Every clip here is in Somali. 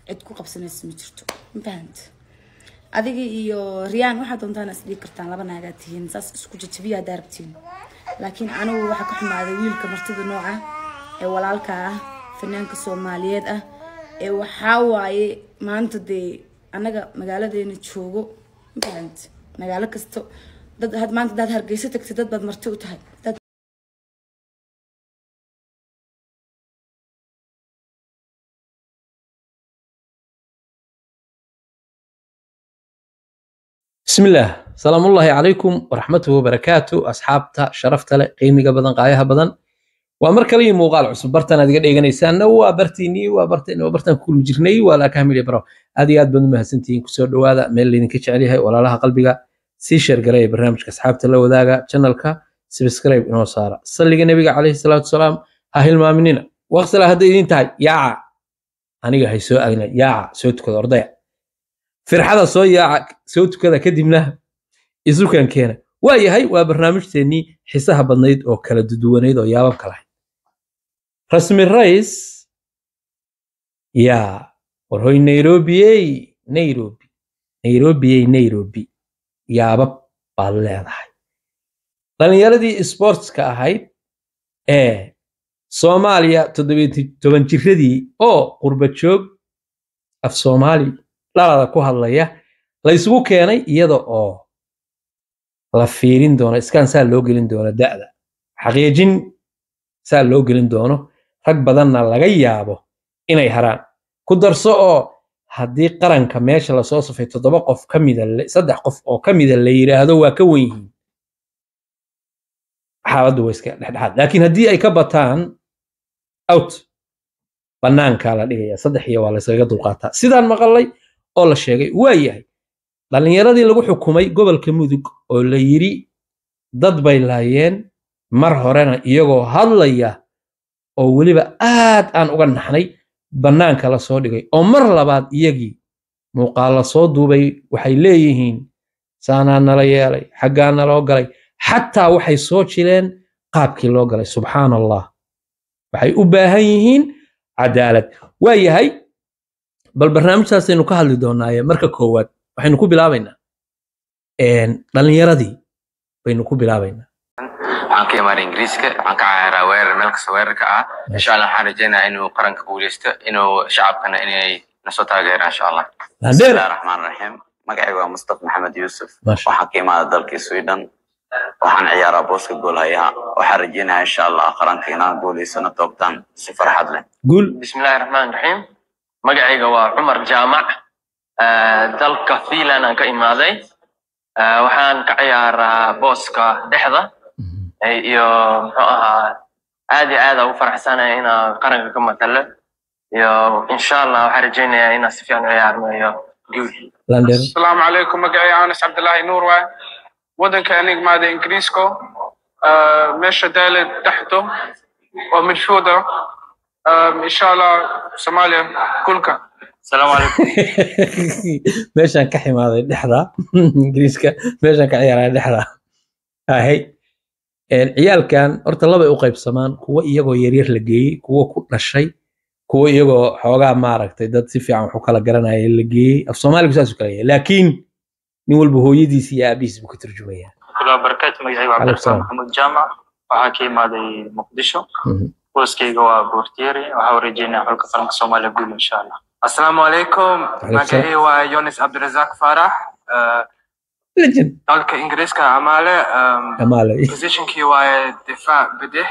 cid ku qabsanaysa ma jirto ma fahanta adiga iyo riyaan waxaad doontaan is dhigi kartaan laba naagaa tihiin saas isku jajabiya haddaa rabtiin laakiin anigu waxaa ka xumaaday wiilka martida nooca ee walaalka ah fanaanka soomaaliyeed ah ee waxaa waaye maanta dee annaga magaaladeena joogo ma fahanta magaalo kasto dad had maanta hadaad hargeysa tagtid dad baad marti u tahay dad بسم الله سلام الله عليكم ورحمته وبركاته أصحابتا شرفتا له قيمة بدن قايها بدن ومر كلي موقال عصب برتان هذه قد إيغانيسان وبرتيني وبرتين وبرتان كل مجرني ولا كامل يبرو هذه قد بدن مهسنتين كسور دوادا ميل اللي نكتش عليها ولا لها قلبك سي شير قرأي برنامج كأصحابتا له وذاقا channelka سبسكرايب إنه صار صلي النبي عليه الصلاة والسلام هاي المؤمنين واغسل هذا إذن تاي يا أنا هاي سو أغنى يا سوتك الأرضية firxada soo yaaca soo tukada kadibna isukan keena waa yahay waa barnaamijteennii xisaha badnayd oo kala duduwanayd oo yaababka lahayd rasmi rais yaa warhoy nairobiyey nairobi nairobiyey nairobi yaabab baad leedahay dhalinyaradii sportska ahayd ee soomaaliya toddobiyo toban jiradii oo qurba joog af soomaali dhalada ku hadlaya la isugu keenay iyada oo la fiirin doono iskaan saa loo gelin doono da'da xaqiijin saa loo gelin doono rag badanna laga yaabo inay haraan ku darso oo haddii qaranka meesha lasoo safay toddoba qof ka mida saddex qof oo ka mida la yidhaahdo waa ka wen yihiin xaaladdu waa iska dhexdhexaad laakiin haddii ay ka bataan out bannaankaa la dhigaya saddex iyo waa layskaga dulqaataa sidaan maqalay oo la sheegay waa yahay dhallinyaradii lagu xukumay gobolka mudug oo la yidhi dad bay laayeen mar horena iyagoo hadlaya oo weliba aad aan uga naxnay bannaanka la soo dhigay oo mar labaad iyagii muuqaal la soo duubay waxay leeyihiin saanaa nala yeelay xaggaa naloo galay xataa waxay soo jileen qaabkii loo galay subxaan allah waxay u baahan yihiin cadaalad waa yahay bal barnaamijtaasaynu ka hadli doonaaye marka koowaad waxaynu ku bilaabaynaa dhalinyaradii baynu ku bilaabaynaa waxaan ka imaaday ingiriiska waxaan ka cayaaraa weerar meel kasta weerarka ah insha allah waxaan rajaynayaa inuu qaranka guuleysto inuu shacabkana inay nasoo taageeraan insha allah bismillahi raxmaan raxiim magacayga waa mustafa maxamed yuusuf waxaan ka imaaday dalkii sweden waxaan ciyaaraa booska goolhayaha waxaan rajaynayaa insha allah qaranka inaan guuleysano toobtaan si farxad leh guul bismillahi raxmaan raxiim magacayga waa cumar jaamac dalka finland aan ka imaaday waxaan ka ciyaaraa booska dhexda iyo muxuu ahaa aad iyo aad ugu faraxsanaya inaan qaranka ka matalo iyo insha allah waxaan rajaynayaa inaan si fiican u ciyaarno iyo guul asalaamu calaykum magacay anas cabdillaahi nuur waay waddanka aan imaaday ingiriisko meesha daale dhexdo oo midfielder insha allah soomaaliya kulka asalaamu calaykum meeshaan ka ximaaday dhexda ingiriiska meeshaan ka ciyaaray dhexda ahay ciyaalkan horta labay u qaybsamaan kuwo iyagoo yaryar la geeyey kuwo ku dhashay kuwo iyagoo xoogaa maaragtay dad si fiican wax u kala garanaya la geeyey af soomaaligu saasuu kala yahay laakiin nin walba hooyadiis iyo aabihiis buu ka turjumaya kula barakaatu magacayga cabdiraxmaan maxamuud jaamac waxaa ka imaaday muqdisho booskayga waa boortieri waxaa rajeynaya xulka qaranka soomaaliya guul insha allah asalaamu calaykum magacii waa yonis cabdirazaaq faarax dalka ingiriiska amaale amaale positionkii waaye difaac bidix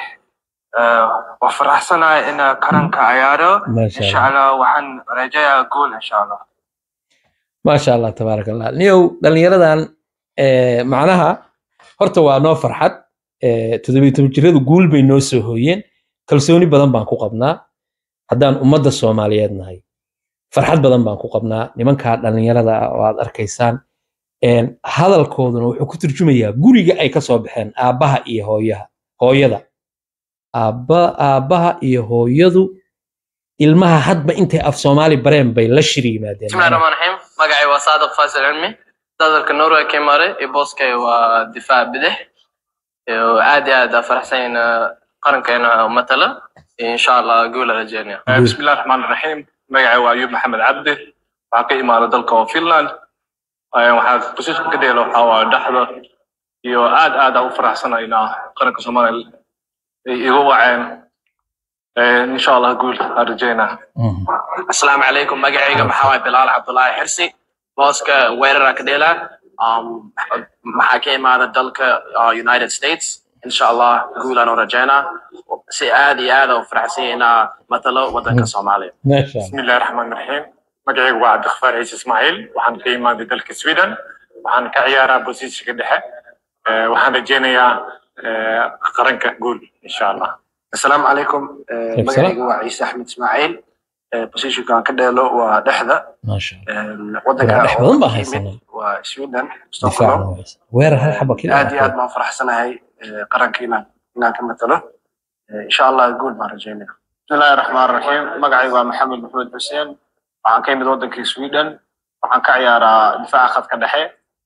waa faraxsanahay in qaranka ciyaaro insha allah waxaan rajayaa guul insha allah maasha allah tabaarak allah niyow dhalinyaradan macnaha horta waa noo farxad toddobiyo toban jiradu guul bay noo soo hooyeen kalsooni badan baan ku qabnaa haddaan ummadda soomaaliyeed nahay farxad badan baan ku qabnaa nimankaa dhallinyarada ah oo aad arkaysaan hadalkooduna wuxuu ku turjumayaa guriga ay ka soo baxeen aabbaha iyo hooyaha hooyada aabba aabbaha iyo hooyadu ilmaha hadba intay af soomaali bareen bay la shir yimaadeen bismillahi raxmaan raxiim magacay waa saadiq faasil cilmi dadalka norway ka imaaday iyo booskay waa difaac bidix aad iyo aad faraxsanyayna qarankeena matala insha allah guula rajeynaya bismillahi raxmaan raxiim magacay waa ayub maxamed cabdi waxaa ka imaada dalka oo finland waxaa position ka dheelo waxaa waa dhexda iyo aad aad aan u faraxsanahay inaa qaranka soomaaliya ay igu waceen insha allah guul aan rajeynaa asalaamu calaykum magacayga maxaa waay bilaal cabdulaahi xirsi booska weerara ka dheela maxaa ka imaada dalka united states insha allah guul aan u rajeynaa si aad iyo aad u faraxsan inaa matalo wadanka soomaaliya bismillahi raxmaani raxiim magacaygu waa cabdikhafaar ciise ismaaciil waxaan ka imaaday dalka sweden waxaan ka ciyaaraa bosishiga dhexe waxaan rajeynayaa qaranka guul insha allah asalaamu calaykum magacaygu waa ciise axmed ismaaciil positionka aan ka dheelo waa dhexda wadanka waa sweden weerar hal xaba keli aad iyo aad baan faraxsanahay qaranka inaan inaan ka matalo insha allah guul baan rajeynaya bismillahi raxmaan raxiim magacaygu waa maxamed maxamed xuseen waxaan ka imid wadankii sweden waxaan ka ciyaaraa difaaca khadka dhexe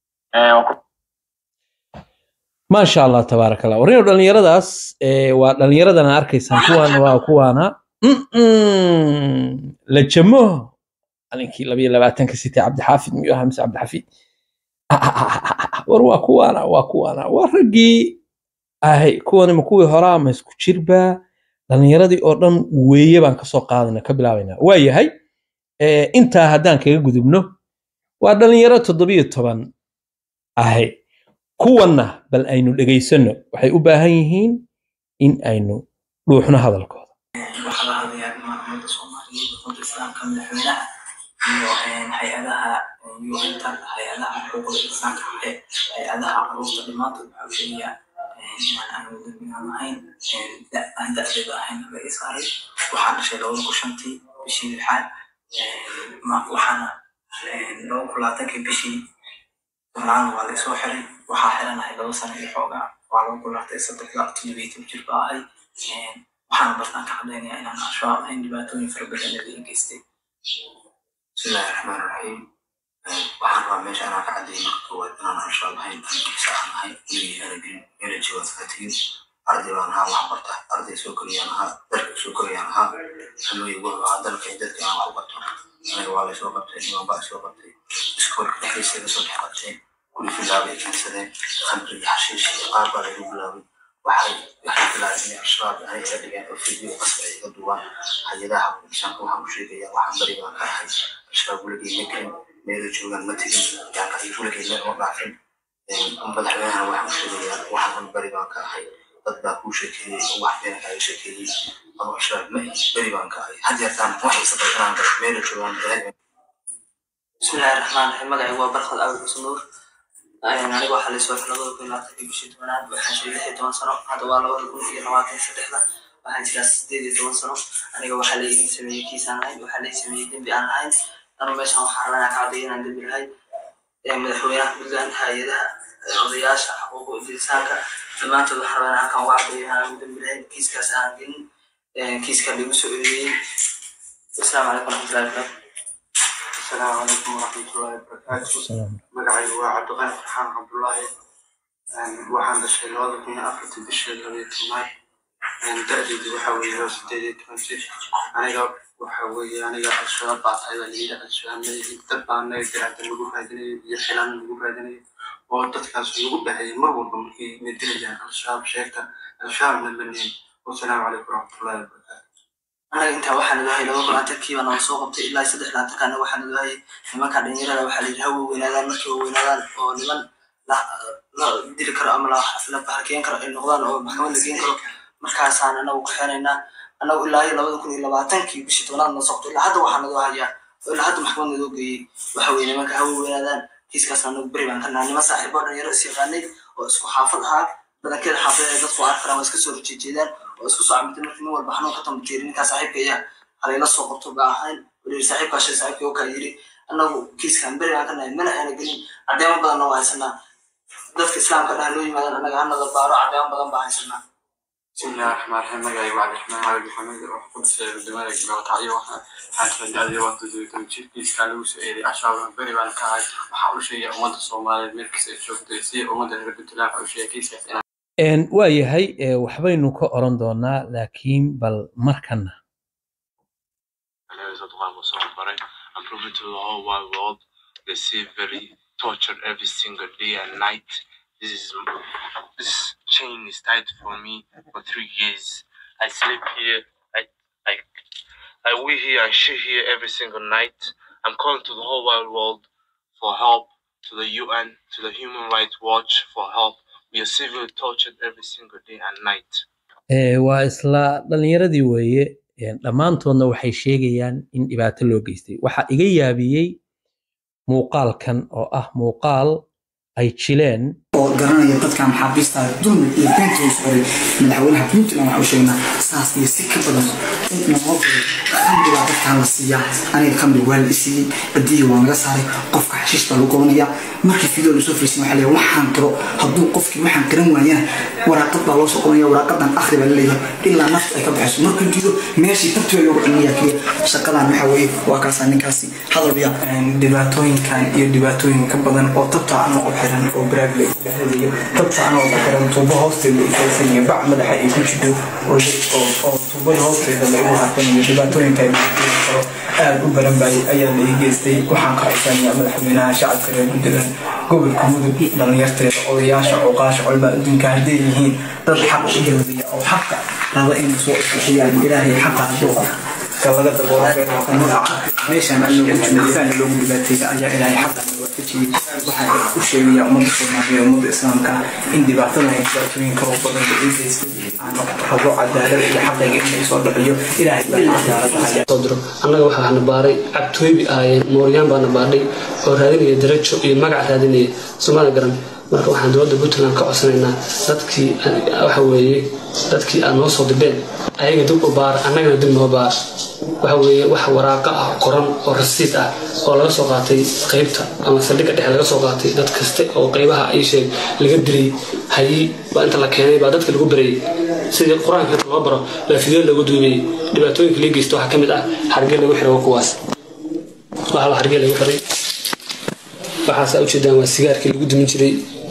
maasha allah tabaaraka allah warino dhallinyaradaas waa dhallinyaradana arkaysaan kuwan waa kuwaana la jamo alinkii labayo labaatanka sitay cabdixaafid miyuu ahaa mise cabdixafiid war waa kuwaana waa kuwaana waa raggii ahay kuwani ma kuwii horaa ma isku jirbaa dhallinyaradii oo dhan weeye baan kasoo qaadana ka bilaabaynaa waa yahay intaa haddaan kaga gudubno waa dhallinyaro toddobiyo toban ahay kuwanna bal aynu dhegaysano waxay u baahan yihiin in aynu dhuuxno hadalkooda waxaa la hadlayaa ummadda soomaaliyeed ummadda islaamka madaxweynaha iyo hay-adaha un-ta hay-adaha xuquuqda insaanka hay-adaha caruurta dhammaantood waxaa u sheegayaa inaan aanu dambigaan ahayn aan da-deeda ahayn laga saaray waxaan dhashay labada kun shantii bishii lixaad waxaana laba kun labaatankii bishii tobnaadna waa laysoo xiray waxaa xiranahay laba sano iyo xoogaa waa laba kun labaatan saddexda toddobiitan jir baa ahay waxaana bartaan ka cadaynayaa inaan al-shabaab ahayn dhibaatooyin fara badan ee geystay bismillahi raxmaan raxiim waxaan rabaa meesha anaa ka cadayay marka koowaad inaan al-shabaab ahayn tankiisa aan ahay weligii anagelin energy waad faatiyin arday baan ahaa wax barta arday soo koriyaan ahaa dalka soo koriyaan ahaa hamooyi wuxuu ahaa dalka iyo dadka aan wax u barto aniga waa laysoo qabtay niman baa soo qabtay iskoolka dhexdiisa iga soo dhex qabteen guri filaabay keensadeen khamri iyo xashiish iyo qaar baa laygu bilaabay waxay waxay bilaabeen inay al-shabaab ahay iga dhigeen oo fiidiyo qasba ay iga duwaan hay-adaha insaanka waxaan u sheegaya waxaan bari baan ka ahay al-shabaab weligii ma gelin meelo joogaan ma tegin yaanka ay weligii leen oo dhaafin madaxweynaha waxaan u sheegayaa waxaan bari baan ka ahay dad baa kuu sheekeeyey oo wax beena kaaga sheekeeyey ama al-shabaab ma beri baan ka ahay had yeertaan waxay sabaysanaan kara meelo joogaan bismillahi raxmaan raxiim magacaygu waa barkad abi xuseen nuur aniga waxaa laysoo xiray labada kun labaatankii bishii tobanaad waxaan jiray lix iyo toban sano hadda waa labada kun iyo labaatan saddexda waxaan jiraa sideed iyo toban sano aniga waxaa la iin sameeyey kiisaan ahayn waxaa la sameeyey dembi aan ahayn anu meeshan waxaa rabaa ka caddeeya inaan dembi lahay madaxweynaha puntland hay-adaha odayaasha xuquuqu insaanka dhammaantood waxaa rabaa halkan uga caddeeyo inaan dembi lahayn kiiskaas aan gelin kiiska lagu soo eedeeyey asalaamu calaykum waraxmatullahi wabarakatu السلام عليكم ورحمة الله وبركاته مقعي هو عبد الغني فرحان عبد الله waxaan dhashay labada kun iyo afartii bishii labaiyo tobnaad da-deedu waxa weeye loo sideed iyo toban jir aniga waxa weeye aniga al-shabaab baa tahay baa layidhi al-shabaab madihid dad baa anaga garaada lagu raadinayo iyo xilaan lagu raadinayo oo dadkaas lagu dhahayay mar walba markay na dilayaan al-shabaab sheegta al-shabaabna maneyn wasalaamu calaykum waraxmatullahi wabarakatu anaga intaa waxaa naga hayay laba labaatankiiba noo soo qabtay ilaa saddex labaatanka anaga waxaa naga hayay nimanka dhalinyarada waxaa la yidhi ha weynaadaan markay weynaadaan oo niman la dili karo ama la bahalkeen karo ay noqdaan oo maxkamad la geen karo markaasaan anagu kaxeenaynaa anagu ilaa iyo labada kun iyo labaatankii bishii tobnaad noo soo qabtay ilaa hadda waxaa naga hayaa oo ilaa hadda maxkamad nadoo geeyey waxa weye nimanka ha weynaadaan kiiskaasna anagu beri baan ka nahay niman saaxiibo dhalinyaro is yaqaanay oo isku xaafad ahaa badankeeda xaafadada dadku arki karaan waa iska soo horjeejeedaan oo isku soo camitay markii nin walba xanuun ka tambajeeri ninkaa saaxiibka ayaa halayla soo qabto ba ahayn wali saaxiibkaa shay saaxiibkii oo kale yidhi annagu kiiskan beri aan ka nahay mana ayna gelin caddeemo badanna waa haysanaa dadka islaamka dhaha loo yimaadan annaga hanada baaro caddeemo badan baa haysanaa بسم الله الرحمن الرحيم مقعي وعد الرحمن علي محمد وحكم في الدماغ الجواتعي waxaan kala dacday waa toddobiitan jirkiiska lagu soo eeday ashaab beri baan ka ahay waxaa u sheegay ummadda soomaaliyeed meel kasta ay joogtay si ummadda reer puntland waxa u sheegay kiiskaas inaan waa yahay waxbaynu ka oran doonaa laakiin bal markana and proving to the whole wide world they see very tortured every single day and night. This is this chain is tied for me for three years. I sleep here. I I I we here. I shit here every single night. I'm calling to the whole wide world for help, to the UN, to the Human Rights Watch for help. We are severely tortured every single day and night. Ee, waa isla dhalinyaradii weeye Een, dhammaantoodna waxay sheegayaan in dhibaato loo geystay waxaa iga yaabiyey muuqaalkan oo ah muuqaal ay jileen oo garanaya dadka maxaabiista dulmi iyo beenta uu socday madaxweynaha puntland waxa uu sheegnaa saas iyo si ka badan in noo khamri baa dadkaan la siiyaa aniga khamri waa la isiiyey badiya waa naga saaray qofka xashiish baa lagu gobanaya markii fideo lasoo fariisin waxaa leeyahay waxaan qiro hadduu qofkii waxaan qiran waayana waraaqad baa loo soo qoranaya waraaqadan akhri baa laleeyahay ilaa nafta ay ka baxayso markuu diido meeshii bartiba loogu celinaya keliya shaqadan waxa weeye waa kaasaa ninkaasi hadal ya dhibaatooyinkan iyo dhibaatooyin ka badan oo tabta anoo u xiran oo baraag la ilaahadayo tabta anoo ku xiran tuubo hoosteeda u faysan iyo bac madaxa ay ku jidho oo oo tuubada hoosteeda lagu harkanayo dhibaatooyinka ay karo aad u baran bay ayaa la ii geystay waxaan ka codsanaya madaxweynaha shacabka reer puntland gobolka mudug dhalinyarteeda odayaasha cuqaasha culmaa adduunka hadday yihiin dad xaq u doodaya oo xaqa raba inay soo isbixiyaan ilaahay xaqa hadduu ka laga daboolo meeshaan anagu jumalisaan loogu dhibaateeya ayaa ilaahay xaqa waafajiyey waxaa u sheegaya ummadda soomaaliya ummadda islaamka in dhibaatada ay dhibaatooyinka oo badan la ii geystay aan rabo cadaalad iyo xaqayga in laysoo dhaciyo ilaahay baa cadaaladahaya soo diro annaga waxaa na baaray cabtooybi ahaayeen mooryaan baa na baadhay oo raadinaya darajo iyo magac raadinaya somaali garan marka waxaan dowladda puntland ka codsanaynaa dadkii waxa weeye dadkii aad noo soo dibeen ayaga dib u baar annagana dib noo baar waxa weeye wax waraaqa ah qoran oo rasiid ah oo laga soo qaatay qaybta ama saldhigga dhexe laga soo qaatay dad kaste oo qaybaha ay sheeg laga diray hayi baa inta la keenay baa dadka lagu barayay sidii qur-aanka inta loo baro baa fidyo lagu duubayay dhibaatooyinka lii geysta waxaa ka mid ah hargee lagu xiray waa kuwaas waxaa la hargee lagu xiray waxaas ujeedaan waa sigaarkii lagu dumin jiray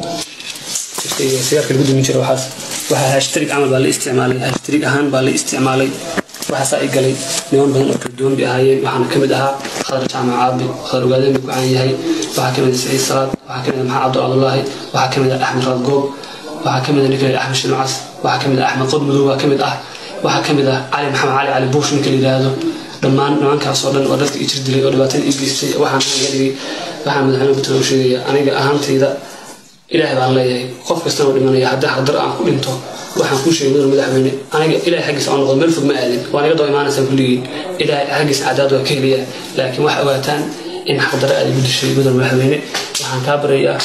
sigaarka lagu dumin jiray waxaas waxaa hashtarig camal baa la isticmaalay hashtarig ahaan baa la isticmaalay waxaasaa i galay niman badan oo kala duwan bay ahaayeen waxaana ka mid ahaa khadar jaamac caabi khadar ogaadeen buu ku caan yahay waxaa ka mid ah saciid salaad waxaa ka mid ah maxamed cabdu cabdullaahi waxaa ka mid ah axmed raad goob waxaa ka mid ah ninka axmed shinucas waxaa ka mid ah axmed qod madow baa ka mid ah waxaa ka mid ah cali maxamed cali cali buush ninka la yidhaahdo dhammaan nimankaas oo dhan oo dadka i jir dilay oo dhibaatada i geystay waxaan iga dhigay waxaan madaxweyne puntland u sheegaya aniga ahaantayda ilaahay baan leeyahay qof kastana u dhimanaya haddii xaqdar aan ku dhinto waxaan kuu sheegay mudan madaxweyne aniga ilaahay xaggiisa aan noqdo meel fog ma aadin waan iga daba imaanaysaan kulligiin ilaahay xaggiisa cadaad waa ka helaya laakiin waxaa ogaataan in xaqdare aad igu dishay mudan madaxweyne waxaan kaa baryayaa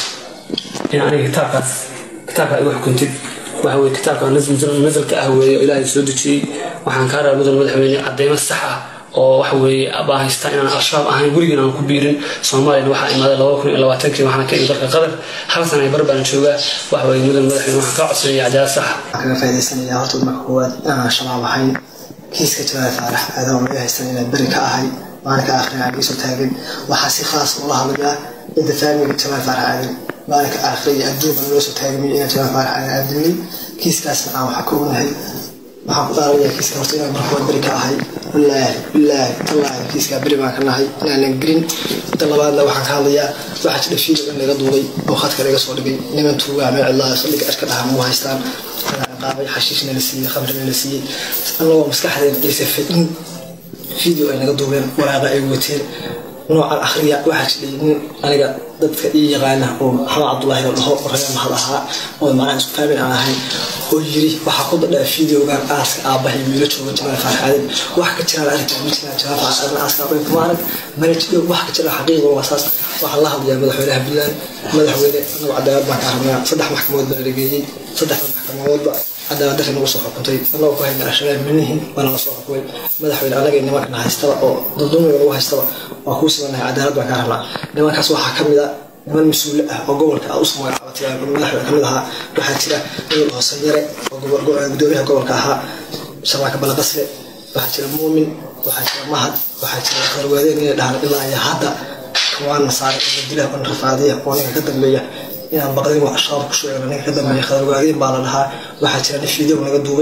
in aniga kitaabkaas kitaabka igu xukuntid waxa weye kitaabka nasalka ah weeye oo ilaahay soo dejiyey waxaan kaa rabaa mudan madaxweyne cadeymo sax ah oo waxa weeye baan haystaa inaan al-shabaab ahayn weligiin aan ku biirin soomaaliyana waxaa imaaday laba kun iyo labaatankii waxaana ka imi dalka qatar hal sana ay bar baan joogaa waxa weeye mudan madaxweyne waxaan kaa codsanaya cadaalad sax kaga faa'iidaysanaya horta marka koowaad inaan shabaab ahayn kiiska jawaab faarax aadama laga haystan inaan beri ka ahay maalinka aakhirina aan iisoo taagin waxaa si khaas ula hadlayaa inta faamiga jawaab faarax aadan maalinka aakhira iyo adduunka loo soo taagamiyo inaan jawaab faarax aadan aadilnay kiiskaasna aan waxaa ka ognahay waxaan ku dhaaranayaa kiiska horta inaan marka koowaad beri ka ahay wallaahi wallaahi tallaahi kiiskaa beri baan ka nahay inaanan gelin inta labaadna waxaan ka hadlayaa waxaa jira fiido in laga duubay oo khadka laga soo dhigay niman tuugaa meel cidlaa saldhiga ashka dhaha mau haystaan qaabay xashiishna la siiyey khamrina la siiyey annagoo maskaxdeena aysa fidin video ay naga duubeen waraaqa ay wateen noocan akhriya waxaa jiray nin aniga dadka ii yaqaana oo maxamed cabdullaahi la dhaho raga mahad ahaa oo macnaha isku fahmin aan ahayn oo yiri waxaa ku dadhaa videogan aaska aabbahay wiilo jooga jamaal faarxaaden wax ka jiraan arrinta ma jiraan jamaal faarxaaden aaska aabbahay kuma arag mana jiro wax ka jira xaqiiqa waa saas waxaa la hadlayaa madaxweynaha puntland madaxweyne anagu cadaalad baan ka rabnaa saddex maxkamadood baa lageeyey saddexda maxkamadoodba cadaalad darri nagu soo xukuntay anagoo ku hayna al-shabaab manihin waana la soo xukumay madaxweyne anaga nimankana haystaba oo duldumiga lagu haystaba waa kuu simanahay cadaalad baan ka rabnaa nimankaas waxaa ka mid a niman mas-uule ah oo gobolka aad usoo magacaabatay madaxweyne kamid ahaa waxaa jira nin hoose yare oo gudoomiyaha gobolka ahaa shabaaka balaqasle waxaa jira muumin waxaa jira mahad waxaa jira qarwaadeen inay dhahaan ilaa iyo hadda kuwaana saaray in dilah on rafaadiya oo ninka ka dambeeya inaan baqdin wax shabaab ku sheegno ninka ka dambeeya khadarwaadiin baa la dhahaa waxaa jira nin fiideo naga duubay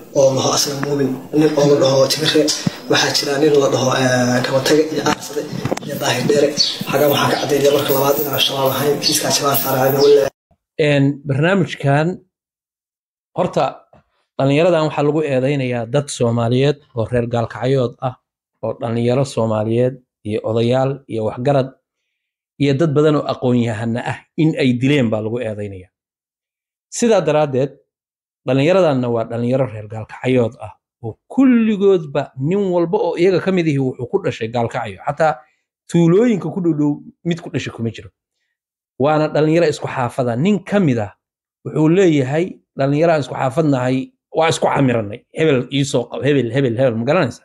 oo laho asla muumin nin oo la dhaho jibire waxaa jira nin la dhaho kabataga iyo aarsade iyo daahir dheere xagan waxaan ka caddeynaya marka labaad inaan shabaab ahayn kiiskaa jabaal faaraacada wala barnaamijkan horta dhallinyaradan waxaa lagu eedaynayaa dad soomaaliyeed oo reer gaalkacyood ah oo dhallinyaro soomaaliyeed iyo odayaal iyo waxgarad iyo dad badan oo aqoon-yahana ah in ay dileen baa lagu eedaynaya sidaa daraaddeed dhallinyaradanna waa dhallinyaro reer gaalkacyood ah oo kulligoodba nin walba oo iyaga ka mid ihi wuxuu ku dhashay gaalkacyo xataa tuulooyinka ku dhowdhow mid ku dhashay kuma jiro waana dhallinyaro isku xaafada nin ka mid ah wuxuu leeyahay dhallinyaro aan isku xaafadnahay waa isku camiranay hebel iisoo qab hebel hebel hebel ma garanaysa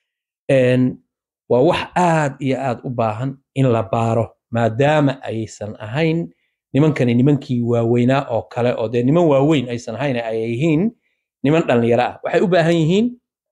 waa wax aad iyo aad u baahan in la baaro maadaama aysan ahayn nimankani nimankii waaweynaa oo kale oo dee niman waaweyn aysan ahayn ay yihiin niman dhallinyaro ah waxay u baahan yihiin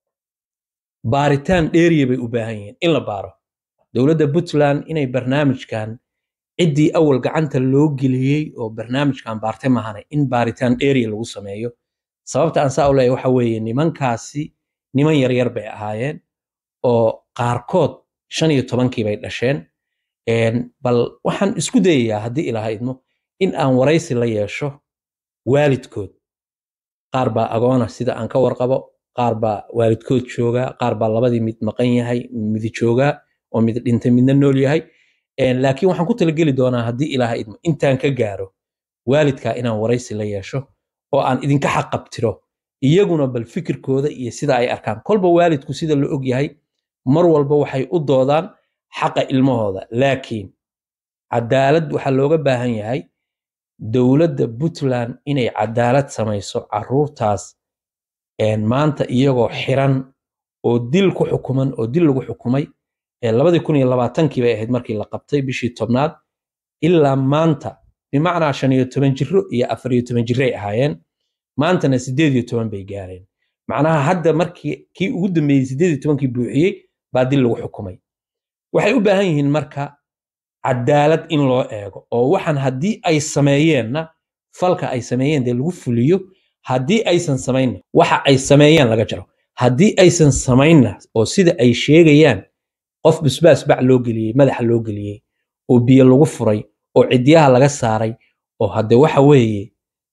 baaritaan dheeriya bay u baahan yihiin in la baaro dowladda puntland inay barnaamijkan ciddii awal gacanta loo geliyey oo barnaamijkan baartay mahane in baaritaan dheeriya lagu sameeyo sababta aan saa u leeyahay waxa weeye nimankaasi niman yaryar bay ahaayeen oo qaarkood shan iyo tobankii bay dhasheen bal waxaan isku dayayaa haddii ilaha idmo in aan waraysi la yeesho waalidkood qaar baa agoona sida aan ka warqabo qaar baa waalidkood joogaa qaar baa labadii mid maqan yahay midi joogaa oo mid dhintay midna nool yahay laakiin waxaan ku talageli doonaa haddii ilaaha idmo intaan ka gaaro waalidkaa inaan waraysi la yeesho oo aan idinka xaqabtiro iyaguna bal fikirkooda iyo sida ay arkaan kolba waalidku sida la og yahay mar walba waxay u doodaan xaqa ilmahooda laakiin cadaalad waxaa looga baahan yahay dowladda puntland inay cadaalad samayso caruurtaas maanta iyagoo xiran oo dil ku xukuman oo dil lagu xukumay labadii kun iyo labaatankii bay ahayd markii la qabtay bishii tobnaad ilaa maanta bimacnaa shan iyo toban jiro iyo afar iyo toban jiray ahaayeen maantana sideed iyo toban bay gaareen macnaha hadda markii kii ugu dambeeyey sideed iyo tobankii buuxiyey baa dil lagu xukumay waxay u baahan yihiin marka cadaalad in loo eego oo waxaan haddii ay sameeyeenna falka ay sameeyeen dee lagu fuliyo haddii aysan samaynna waxa ay sameeyeen laga jaro haddii aysan samaynna oo sida ay sheegayaan qof busbaas bac loo geliyey madaxa loo geliyey oo biyo lagu furay oo cidyaha laga saaray oo hadde waxa weeye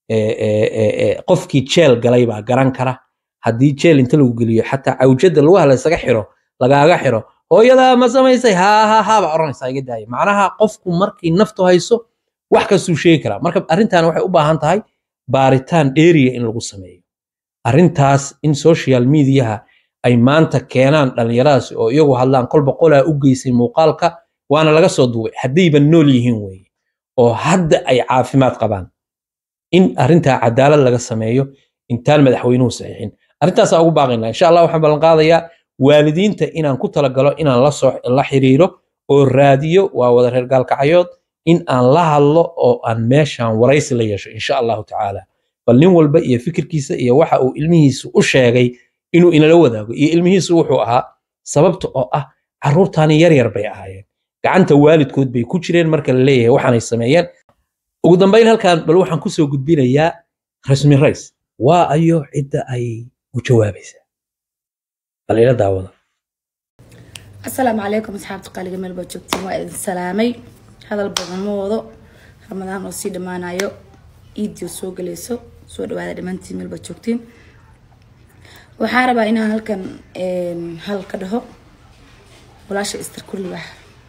qofkii jeel galay baa garan kara haddii jeel inta lagu geliyo xataa cawjada lugaha laysaga xiro lagaaga xiro hooyadaa ma samaysay haa haa haa baa odhanaysaa iga daaya macnaha qofku markii naftu hayso wax kastuu sheegi karaa marka arrintan waxay u baahan tahay baaritaan dheeriya in lagu sameeyo arrintaas in social mediaha ay maanta keenaan dhallinyaradaasi oo iyagu hadlaan kolba qolaa u geysay muuqaalka waana laga soo duubay haddayba nool yihiin weeye oo hadda ay caafimaad qabaan in arrintaa cadaalad laga sameeyo intaan madaxweynuhu saxiixin arrintaasaa ugu baaqaynaa insha allah waxaan ballan qaadayaa waalidiinta inaan ku talagalo inaan la soo la xiriiro oo raadiyo waa wada reer gaalkacyood in aan la hadlo oo aan meeshaan waraysi la yeesho insha allahu tacaala bal nin walba iyo fikirkiisa iyo waxa uu ilmihiisu u sheegay inuu inala wadaago iyo ilmihiisu wuxuu ahaa sababta oo ah carruurtaani yar yar bay ahaayeen gacanta waalidkood bay ku jireen marka la leeyahay waxaanay sameeyeen ugu dambayn halkan bal waxaan kusoo gudbinayaa rasmi rays waa ayo cidda ay u jawaabaysaa bal ila daawada asalaamu calaykum asxaabta qaaliga meel baad joogtiin waa idin salaamay hadal badan ma wado ramadaan oo sii dhammaanayo iidio soo galayso soo dhawaada dhammaantiin meel baad joogtiin waxaa rabaa inaan halkan hal ka dhaho walaasha istar kullibax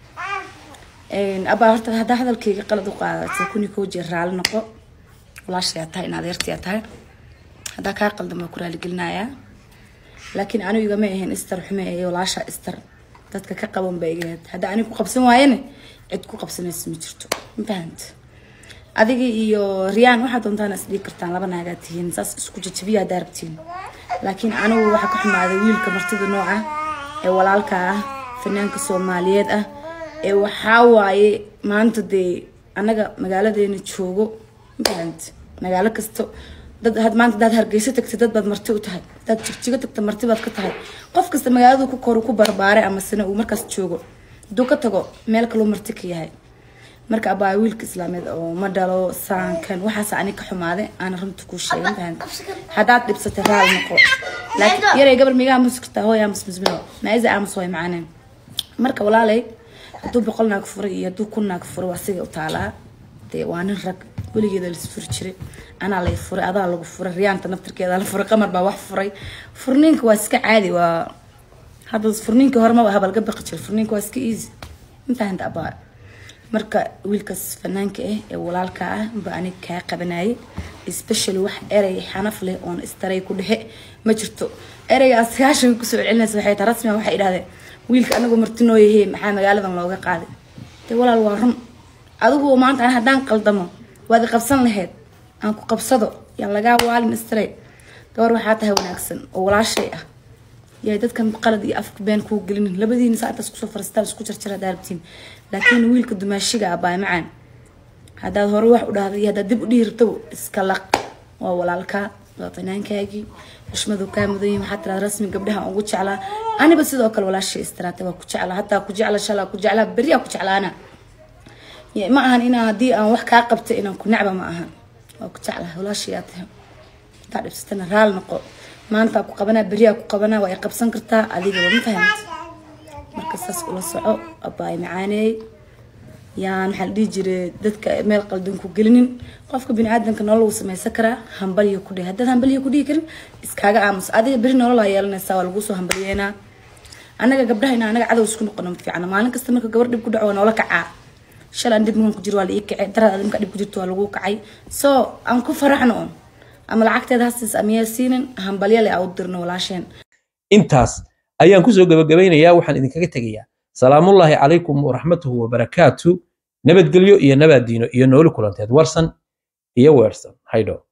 abaa horta haddaa hadalkayga qalad u qaadatay kuni koo jeer raali noqo walaashayaa tahay in adeertayaa tahay haddaa kaa qaldan baa ku raaligelinayaa laakiin anigu igama ahayn istar xume ee walaasha istar dadka ka qaban ba igahayd hadda aniga ku qabsan waayane cid ku qabsanaysa ma jirto ma fahanta adiga iyo riyaan waxaad doontaan is dhigi kartaan laba naagaa tihiin saas isku jajabiya haddaa rabtiin laakiin anigu waxaa ka xumaaday wiilka martida nooca ee walaalka ah fanaanka soomaaliyeed ah ee waxaa waaye maanta dee annaga magaaladeena joogo ma fahanta magaalo kasto dad had maanta hadaad hargeyso tagtay dad baad marti u tahay hadaad jigjigo tagta marti baad ka tahay qof kasta magaaladu ku koru ku barbaaray ama sina uu markaas joogo hadduu ka tago meel kaloo marti ka yahay marka abaa wiilka islaameed oo ma dhalo saankan waxaas ani ka xumaaday aana runta kuu sheegin fahan haddaad dhibsatay raali noqo laakiin yaray gabar migaa muskirtaa hooy aamus mismilo maaiza aamus way macaaneen marka walaalay hadduu boqol naag furay iyo hadduu kun naag furay waa siga u taalaa dee waa nin rag weligeeda la furi jiray anaa lay furay adaa lagu furay riyaanta naftirkeeda la furay qamar baa wax furay furniinka waa iska caadi waa hadda furniinkii hore maba habalga baqi jira furniinka waa iska easy ma fahanta abaa marka wiilkaas fanaanka ah ee walaalka ah ba aniga kaa qabanayay especially wax erey xanaf leh oon istaray ku dhexe ma jirto ereygaas sagaashan kusoo celcelinaysa waxay tahay rasmiga waxay idhahdeen wiilka anagu martinoo yahee maxaa magaaladan looga qaaday dee walaal waa run adigu maanta ani haddaan qaldamo waad i qabsan lahayd aan ku qabsado yaan lagaa waalin istaray gabar waxaa tahay wanaagsan oo walaashay ah yahay dadkan qalad iyo afka been kuu gelinin labadiina saa intaas kusoo faristaan isku jarjar haddaa rabtiin laakiin wiilka dumaashiga ah baay macaan haddaad hore wax u dhahday iyo haddaad dib u dhihi rabtaba iska laq waa walaalkaa waa fanaankaagii xushmadu kaa mudan yihin waxaa tiraada rasmi gabdhaha ugu jeclaa aniba sidoo kale walaashay istiraatay waa ku jeclaa hataa ku jecla shalaa ku jeclaa beriyaa ku jeclaana ma ahan inaan haddii aan wax kaa qabta inaan ku necba ma ahan waa ku jeclaa walaashayaa tahay intaa dhibsatana raal noqo maanta ku qabanaa beriyaa ku qabanaa waa i qabsan kartaa adigaba ma fahamta marka saas ula soco abaay macaaneey yaan waxaa la dhihi jiray dadka meel qaldan ku gelinin qofka biniaadanka nolol wuu samaysan karaa hambalyo ku dhihi haddaad hambalyo ku dhihi karin iskaaga aamus adiga beri nolol aa yeelanaysaa waa laguu soo hambalyeynaa annaga gabdhaha inaa anaga cadow isku noqono ma fiicna maalin kasta marka gabar dhib ku dhaco waa noola kacaa shalaan dhib muhan ku jiro waa la ii kacay daraad adi markaa dhib ku jirto waa laguu kacay so aan ku faraxno un ama lacagteeda hasiis amiyaa siinin hambalyale aa u dirno walaasheen intaas ayaan kusoo gabagabaynayaa waxaan idinkaga tegayaa salaamullaahi calaykum waraxmatuhu wabarakaatu nabadgelyo iyo nabaad diino iyo nooli kulanteed warsan iyo weersan haydho